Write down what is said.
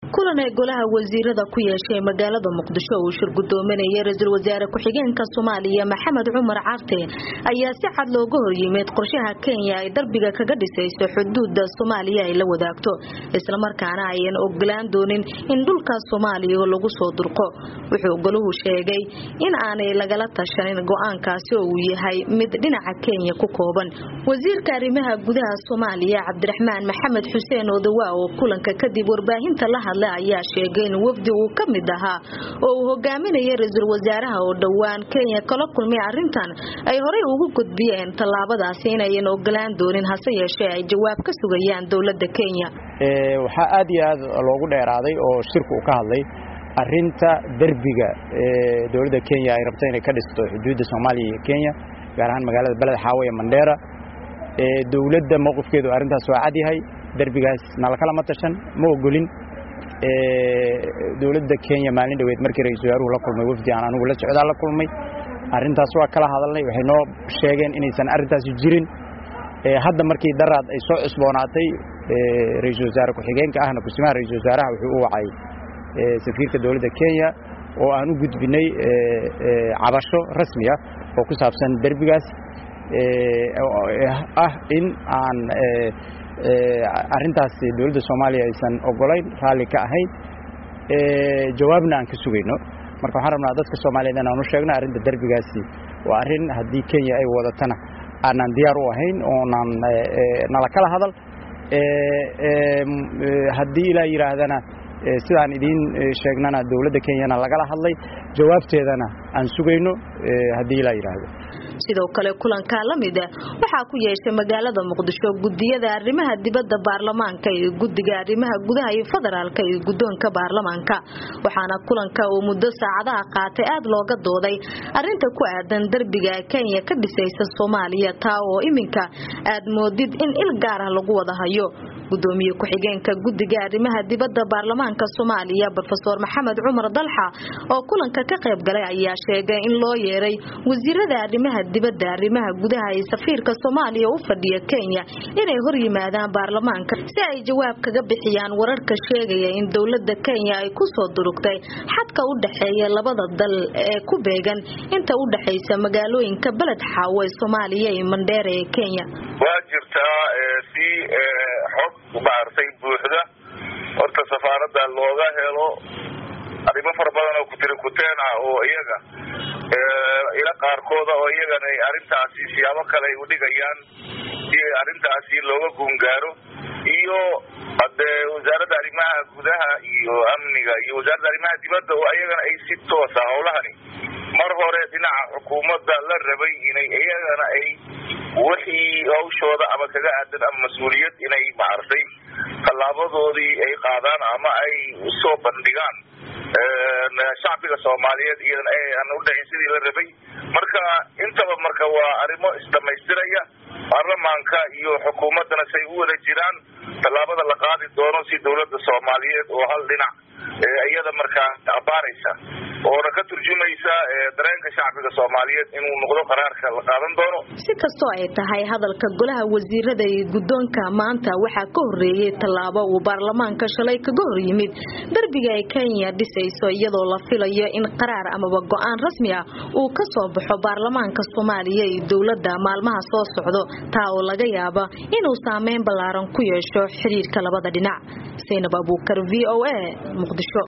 kulan ay golaha wasiirada ku yeeshay magaalada muqdisho uu shir gudoominaya ra-iisul wasaare ku-xigeenka soomaaliya maxamed cumar carte ayaa si cad looga horyimid qorshaha kenya ay darbiga kaga dhisayso xuduuda soomaaliya ay la wadaagto islamarkaana ayan ogolaan doonin in dhulkaas soomaaliya lagu soo durqo wuxuu golahu sheegay in aanay lagala tashanin go-aankaasi oo uu yahay mid dhinaca kenya ku kooban wasiirka arrimaha gudaha soomaaliya cabdiraxmaan maxamed xuseen odawa oo kulanka kadib warbaahinta la hadla ayaa sheegay in wafdi uu ka mid ahaa oo uu hogaaminaya ra-iisul wasaaraha oo dhowaan kenya kala kulmay arrintan ay horey ugu gudbiyeen tallaabadaasi inayan ogolaan doonin hase yeeshee ay jawaab ka sugayaan dowladda kenya waxaa aad iyo aad loogu dheeraaday oo shirku uu ka hadlay arinta derbiga dowladda kenya ay rabto inay ka dhisto xuduudda soomaaliya iyo kenya gaar ahaan magaalada beled xaawo ee mandheera dowladda mowqifkeedu arrintaas waa cad yahay derbigaas nalakalama tashan ma ogolin dowladda kenya maalin dhoweed markii ra-isul wasaaruhu la kulmay wafdi aan anugu la socdaa la kulmay arrintaas waa kala hadalnay waxay noo sheegeen inaysan arrintaasi jirin hadda markii daraad ay soo cusboonaatay ra-iisul wasaare ku-xigeenka ahna kusimaha ra-isul wasaaraha wuxuu u wacay safiirka dowladda kenya oo aan u gudbinay cabasho rasmi ah oo ku saabsan derbigaas ah in aan arrintaas dowladda soomaaliya aysan ogolayn raalli ka ahayn jawaabna aan ka sugayno marka waxaan rabnaa dadka soomaaliyeed inaan u sheegno arrinta derbigaasi waa arrin haddii kenya ay wadatana aanaan diyaar u ahayn oonaan nala kala hadal haddii ilaa yidhaahdana sidaan idiin sheegnana dowladda kenyana lagala hadlay jawaabteedana aan sugayno haddii ilaa yidhaahdo sidoo kale kulankaa la mida waxaa ku yeeshay magaalada muqdisho gudiyada arrimaha dibadda baarlamaanka iyo guddiga arrimaha gudaha iyo federaalka iyo guddoonka baarlamaanka waxaana kulanka uu muddo saacadaha qaatay aad looga dooday arinta ku aadan derbiga kenya ka dhisaysa soomaaliya taa oo iminka aad moodid in il gaar ah lagu wada hayo gudoomiye ku-xigeenka guddiga arrimaha dibadda baarlamaanka soomaaliya rofeor maxamed cumar dalxa oo kulanka ka qayb galay ayaa sheegay in loo yeeray wasiirada arrimaha dibadda arrimaha gudaha ee safiirka soomaaliya u fadhiya kenya inay hor yimaadaan baarlamaanka si ay jawaab kaga bixiyaan wararka sheegaya in dowladda kenya ay ku soo durugtay xadka u dhexeeya labada dal ee ku beegan inta u dhexaysa magaalooyinka beled xaawo ee soomaaliya iyo mandheera ee kenya waa jirtaa si xog maartay buuxda horta safaaradda looga helo arrimo fara badan oo kutiri kuteen ah oo iyaga ila qaarkooda oo iyagana ay arrintaasi siyaabo kale ay udhigayaan si arrintaasi looga guungaaro iyo hadee wasaaradda arrimaha gudaha iyo amniga iyo wasaaradda arrimaha dibadda oo iyagana ay si toosa howlahani mar hore dhinaca xukuumadda la rabay inay iyagana ay wixii hawshooda ama kaga aadan ama mas-uuliyad inay maartay tallaabadoodii ay qaadaan ama ay usoo bandhigaan shacbiga soomaaliyeed iyadana aan u dhicin sidii la rabay marka intaba marka waa arrimo isdhamaystiraya baarlamaanka iyo xukuumaddana say u wada jiraan tallaabada la qaadi doono si dowladda soomaaliyeed oo hal dhinac iyada markaa abaaraysa oona ka turjumaysa dareenka shacbiga soomaaliyeed inuu noqdo qaraarka la qaadan doono si kastoo ay tahay hadalka golaha wasiirada iyo guddoonka maanta waxaa ka horeeyey tallaabo uu baarlamaanka shalay kaga hor yimid derbiga ay kenya dhisayso iyadoo la filayo in qaraar amaba go-aan rasmi ah uu ka soo baxo baarlamaanka soomaaliya iyo dowladda maalmaha soo socdo taa oo laga yaaba inuu saameyn ballaaran ku yeesho xiriirka labada dhinac saynab abuukar v o a muqdisho